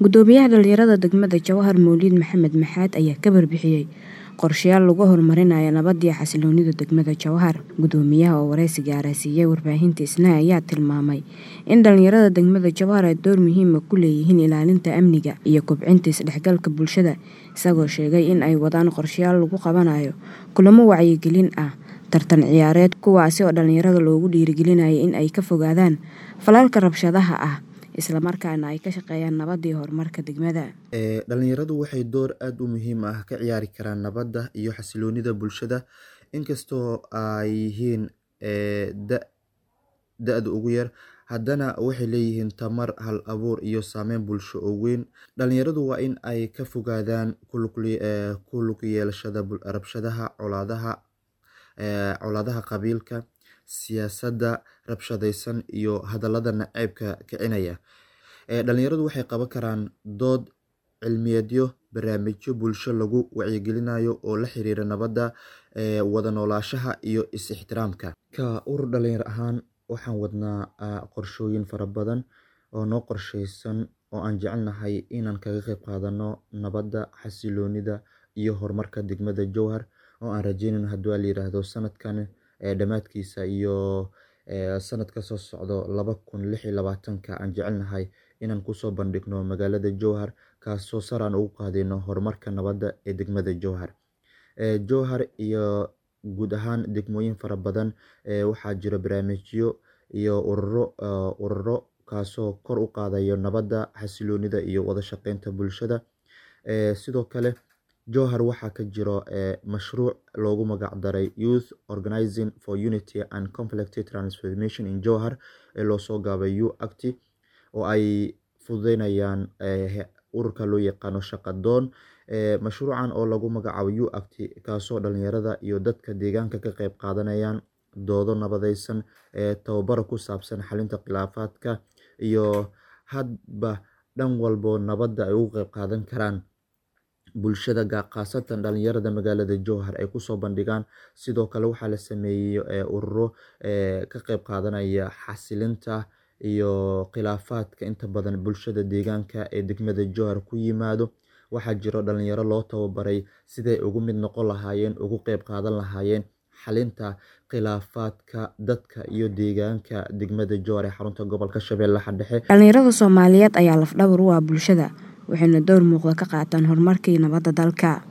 Gudoomiyaha dhalinyarada degmada Jawhar Mowlid Maxamed Maxaad ayaa ka warbixiyay qorshayaal lagu horumarinayo nabadda iyo xasilloonida degmada Jawhar. Gudoomiyaha oo wareysi gaar ah siiyay warbaahinta Isna ayaa tilmaamay in dhalinyarada degmada Jawhar ay door muhiim ah ku leeyihiin ilaalinta amniga iyo kobcinta isdhexgalka bulshada, isagoo sheegay in ay wadaan qorshayaal lagu qabanayo kulamo wacyigelin ah, tartan ciyaareed, kuwaasi oo dhalinyarada loogu dhiirrigelinayo in ay ka fogaadaan falalka rabshadaha ah isla markaana ay ka shaqeeyaan nabadda iyo horumarka degmada. Dhalinyaradu waxay door aad u muhiim ah ka ciyaari karaan nabadda iyo xasilloonida bulshada inkastoo ay yihiin da'da ugu yar haddana waxay leeyihiin tamar, hal abuur iyo saameyn bulsho oo weyn. Dhalinyaradu waa in ay ka fogaadaan ku lug yeelashada rabshadaha, colaadaha qabiilka, siyaasadda rabshadaysan iyo hadallada nacaybka kicinaya. Dhalinyaradu waxay qaban karaan dood cilmiyeedyo, barnaamijyo bulsho lagu wacyigelinayo oo la xiriira nabadda, wada noolaanshaha iyo is ixtiraamka. Ka urur dhalinyaro ahaan waxaan wadnaa qorshooyin fara badan oo noo qorsheysan oo aan jecelnahay inaan kaga qayb qaadano nabadda, xasilloonida iyo horumarka degmada Jawhar oo aan rajeynayno haddii la yiraahdo sanadkan dhammaadkiisa iyo sanadka soo socdo laba kun lix iyo labaatanka aan jecelnahay inaan kusoo bandhigno magaalada Jawhar kaasoo sare aan ugu qaadayno horumarka nabadda ee degmada Jawhar. Jawhar iyo guud ahaan degmooyin fara badan waxaa jira barnaamijyo iyo ururo ururo kaasoo kor u qaadayo nabadda, xasilloonida iyo wada shaqeynta bulshada. Sidoo kale Jawhar waxaa ka jiro mashruuc loogu magac daray Youth Organizing for Unity and Conflict Transformation in Jawhar ee loo soo gaabay UACT oo ay fududeynayaan ururka loo yaqaano Shaqadoon. Mashruucan oo lagu magacaabo UACT kaasoo dhalinyarada iyo dadka deegaanka ka qayb qaadanayaan doodo nabadeysan, tababaro ku saabsan xalinta khilaafaadka iyo hadba dhan walbo nabadda ay uga qayb qaadan karaan bulshada khaasatan dhalinyarada magaalada Jawhar ay kusoo bandhigaan. Sidoo kale waxaa la sameeyay ururo ka qayb qaadanaya xasilinta iyo khilaafaadka inta badan bulshada deegaanka ee degmada Jawhar ku yimaado. Waxaa jiro dhalinyaro loo tababaray siday ugu mid noqon lahaayeen, ugu qayb qaadan lahaayeen xalinta khilaafaadka dadka iyo deegaanka degmada Jawhar ee xarunta gobolka Shabeellaha Dhexe. Dhalinyarada Soomaaliyeed ayaa laf dhabar u ah bulshada waxayna door muuqda ka qaataan horumarka iyo nabadda dalka.